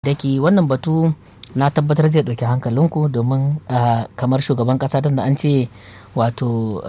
daki wannan batu na tabbatar zai ɗauki hankalinku domin kamar shugaban ƙasa da an ce wato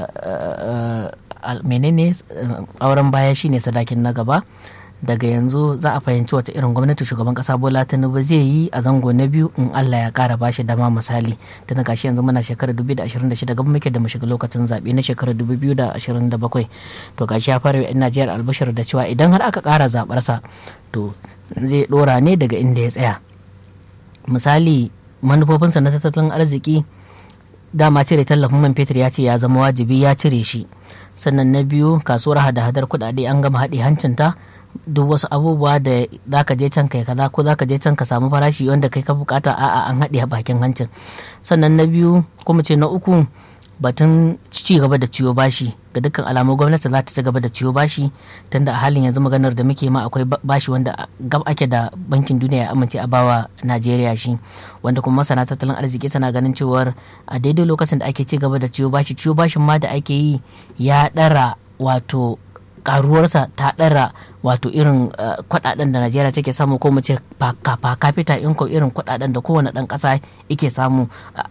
menene auren baya shine sadakin na gaba daga yanzu za a fahimci wata irin gwamnati shugaban kasa bola tinubu zai yi a zango na biyu in allah ya kara bashi dama misali tana gashi yanzu muna shekarar 2026 gaba muke da mu shiga lokacin zaɓe na shekarar 2027 to gashi ya fara yan najeriya albashir da cewa idan har aka kara zaɓarsa to zai ɗora ne daga inda ya tsaya misali manufofinsa na tattalin arziki dama cire tallafin man fetur ya ce ya zama wajibi ya cire shi sannan na biyu kasuwar hada-hadar kuɗaɗe an gama haɗe hancinta duk wasu abubuwa da za ka je can kai kaza ko za ka je can ka samu farashi wanda kai ka bukata a'a an haɗe a bakin hancin sannan na biyu kuma ce na uku batun ci gaba da ciwo bashi ga dukkan alamu gwamnati za ta ci gaba da ciwo bashi tunda a halin yanzu maganar da muke ma akwai bashi wanda gab ake da bankin duniya ya amince a bawa najeriya shi wanda kuma masana tattalin arziki sana ganin cewar a daidai lokacin da ake ci gaba da ciwo bashi ciwo bashin ma da ake yi ya ɗara wato karuwarsa ta ɗara wato irin kuɗaɗen da najeriya take samu ko mu ce pa capita inko irin kuɗaɗen da kowane ɗan ƙasa yake samu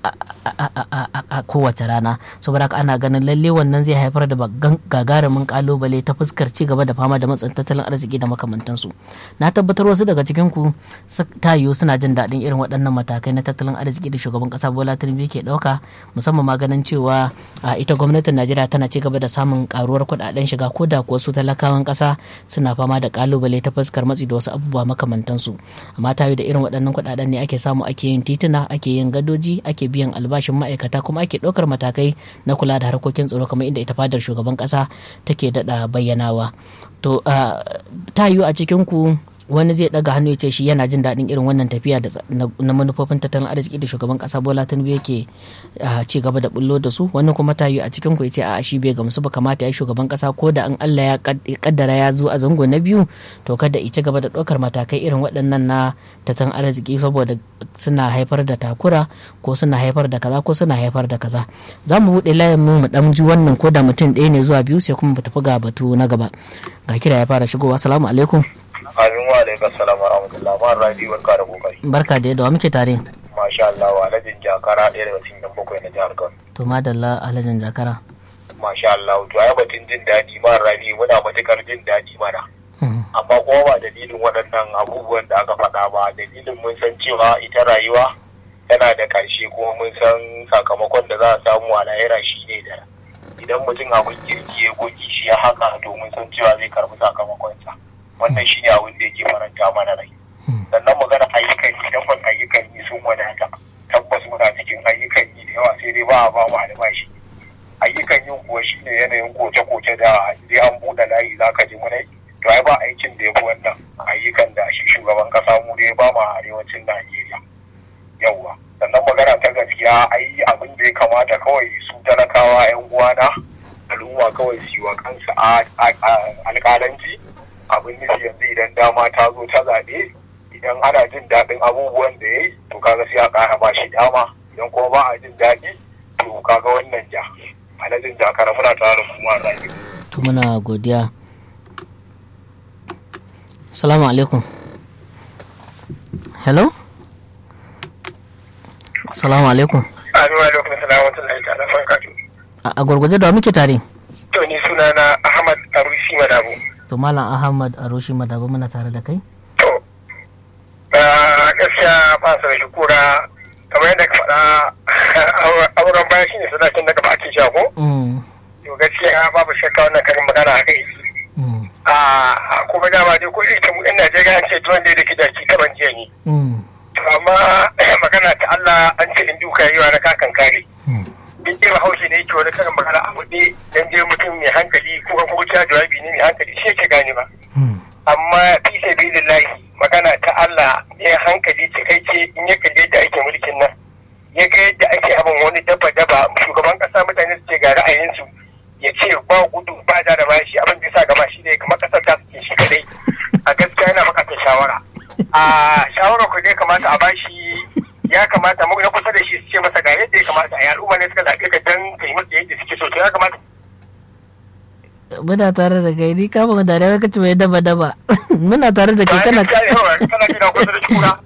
a kowace rana saboda haka ana ganin lalle wannan zai haifar da gagarumin kalubale ta fuskar ci gaba da fama da matsin tattalin arziki da makamantansu na tabbatar wasu daga cikin ku ta yiwu suna jin daɗin irin waɗannan matakai na tattalin arziki da shugaban ƙasa bola tinubu ke ɗauka musamman ma ganin cewa ita gwamnatin najeriya tana ci gaba da samun karuwar kuɗaɗen shiga ko da kuwa su talakawan ƙasa suna fama da kalubale ta fuskar matsi da wasu abubuwa makamantansu amma ta da irin waɗannan kuɗaɗen ne ake samu ake yin tituna ake yin gadoji ake biyan albashin ma'aikata kuma ake ɗaukar matakai na kula da harkokin tsaro kamar inda ita fadar shugaban ƙasa take daɗa bayyanawa to ta yiwu a cikin ku wani zai daga hannu ya ce shi yana jin daɗin irin wannan tafiya na manufofin tattalin arziki da shugaban ƙasa bola tinubu yake ci gaba da bullo da su wani kuma ta yi a cikin ku ya ce a shi bai gamsu ba kamata ya shugaban ƙasa ko da an Allah ya kaddara ya zo a zango na biyu to kada ita gaba da ɗaukar matakai irin waɗannan na tattalin arziki saboda suna haifar da takura ko suna haifar da kaza ko suna haifar da kaza za mu buɗe layin mu mu ɗan ji wannan ko da mutum ɗaya ne zuwa biyu sai kuma mu tafi ga batu na gaba ga kira ya fara shigowa assalamu alaikum Amin wa alaikum salam wa rahmatullah ma rabi barka da kokari. Barka da yadda muke tare. Masha Allah wa alhajin jakara ɗaya daga cikin bakwai na jihar Kano. To madalla alhajin jakara. Masha Allah to ai batun jin daɗi ma rabi muna matukar jin daɗi mana. Amma kuma ba dalilin waɗannan abubuwan da aka faɗa ba dalilin mun san cewa ita rayuwa tana da ƙarshe kuma mun san sakamakon da za a samu a lahira shi ne da idan mutum abin kirki ya goge shi ya haka to mun san cewa zai karɓi sakamakonsa. wannan shi ne abin da yake faranta mana rai sannan magana ayyukan yi tabbas ayyukan yi sun wadata tabbas muna cikin ayyukan yi da yawa sai dai ba a ba mu albashi ayyukan yin kuwa shi ne yanayin koke-koke da sai an buɗe layi za ka ji munai to ai ba aikin da ya fi wannan ayyukan da shi shugaban kasa mu da ya ba mu a arewacin najeriya yawwa sannan magana ta gaskiya ai abin da ya kamata kawai su talakawa 'yan uwana al'umma kawai su yi wa kansu alƙalanci abin nufi yanzu idan dama ta zo ta zaɓe idan ana jin daɗin abubuwan da ya yi to kaga sai a ƙara ba shi dama idan kuma ba a jin daɗi to kaga wannan ja alhajin jakara muna tare da kuma rayu. to muna godiya salamu alaikum hello salamu alaikum Amin wa alaikum salam wa rahmatullahi ta'ala barakatuh. a gurguje da muke tare To ni sunana Ahmad Arusi Madabu. to malam ahmad aroshi madaba muna tare da kai To, gaskiya ba su da shukura kamar yadda ka faɗa auren baya shine sadakin da gaba ake sha ko? To gaskiya babu shakka wannan karin magana a kai. A kuma dama dai ko ita mu yan Najeriya an ce tuwon da yake da ki taban jiya ne. To amma magana ta Allah an ce in duka yi wa na kakan kare. duk irin haushi ne yake wani karin magana a buɗe dan je mutum mai hankali ko kan kuma jawabi ne mai hankali shi yake gane ba amma fi sabilillahi magana ta Allah ne hankali cikakke in ya kalle yadda ake mulkin nan ya ga yadda ake abin wani daba daba shugaban kasa mutane su ce ga ra'ayinsu ya ce ba gudu ba da da shi abin da ya sa gaba shi ne kamar kasar ta suke shi kadai a gaskiya yana buƙatar shawara a shawara ku dai kamata a bashi ya kamata mu na kusa da shi su ce masa ga yadda ya kamata a yi al'umma ne suka zaɓe ka dan kai musu yadda suke so to ya kamata muna tare da kai ni kama da rewa kace mai daba daba muna tare da kai kana kana kusa da kura